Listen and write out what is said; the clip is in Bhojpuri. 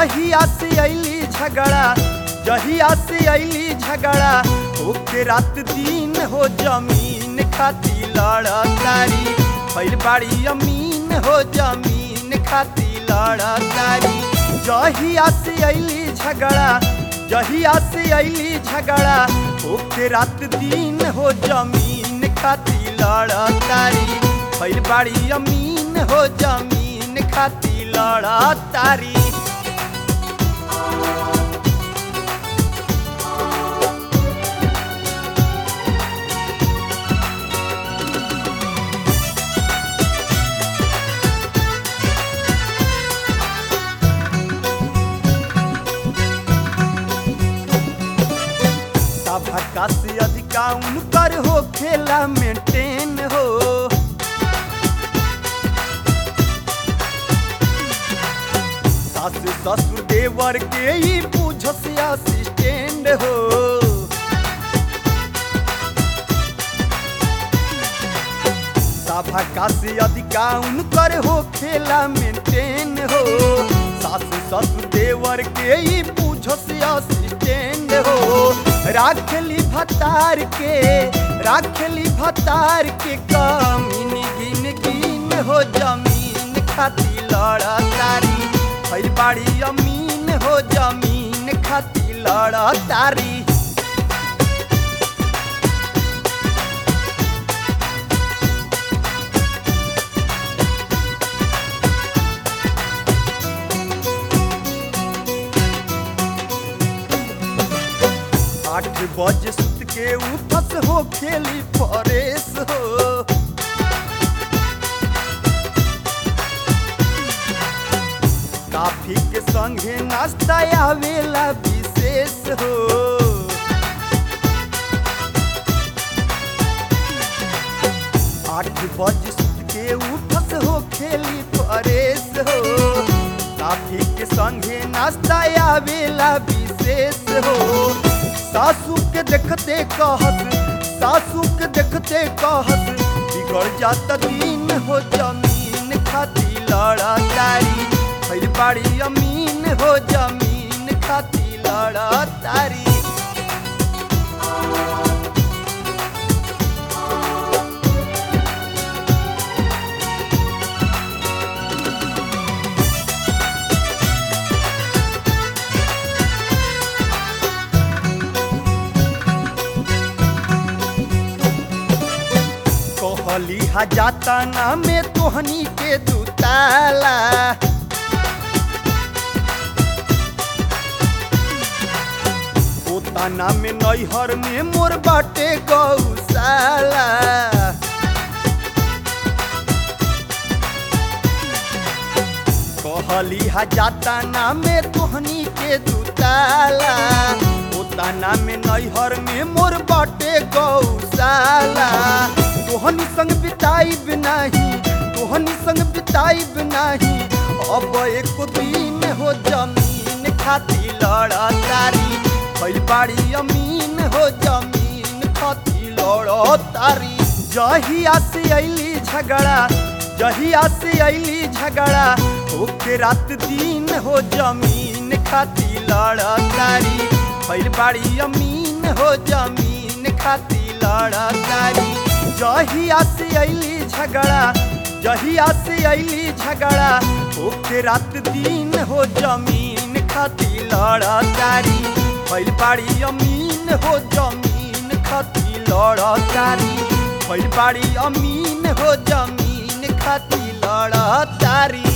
जहिया से अली झगड़ा जहिया से अली झगड़ा ओके रात दिन हो जमीन खाती लड़तारी भैल बाड़ी अमीन हो जमीन खाती लड़तारी जहिया से अली झगड़ा जहिया से अली झगड़ा ओके रात दिन हो जमीन खाती लड़तारी भैल बाड़ी अमीन हो जमीन खाती लड़तारी सभा से अधिका उनकर हो खेला मेंटेन हो सास ससुर देवर के ही पूछस असिस्टेंट हो सभा से अधिका उनकर हो खेला मेंटेन हो सास ससुर देवर के ही पूछस असिस्टेंट हो राखली भतार के राखली भतार के कमीन गिन गिन हो जमीन खाती लड़तारी भैल बाड़ी अमीन हो जमीन खाती लड़तारी आठ बजे सुत के उठस हो खेली परेश हो काफी के संगे नाश्ता आवेला विशेष हो आठ बजे सुत के उठस हो खेली परेश हो काफी के संगे नाश्ता आवेला विशेष हो सासू के देखते कहत सासू के देखते कहत बिगड़ जाता दिन हो जमीन खाती लड़तारी भैल बाड़ी अमीन हो जमीन खाती लड़तारी कहली हजाता ना में तोहनी के दुताला पोताना में नैहर में मोर बाटे गौशाला कहली हजाता ना में तोहनी के दुताला पोताना में नैहर में मोर बाटे गौशाला तोहनी संग बिताइब नाही तोहनी संग बिताइब नाही अब एक दिन हो जमीन खाती लड़तारी भैल बाड़ी अमीन हो जमीन खाती लड़तारी जहिया से अली झगड़ा जहिया से अली झगड़ा ओके रात दिन हो जमीन खाती लड़तारी भैल बाड़ी अमीन हो जमीन खाती लड़तारी जहिया से अली झगड़ा जहिया से अली झगड़ा ओके रात दिन हो जमीन खाती लड़तारी भैल बाड़ी अमीन हो जमीन खाती लड़तारी भैल बाड़ी अमीन हो जमीन खाती लड़तारी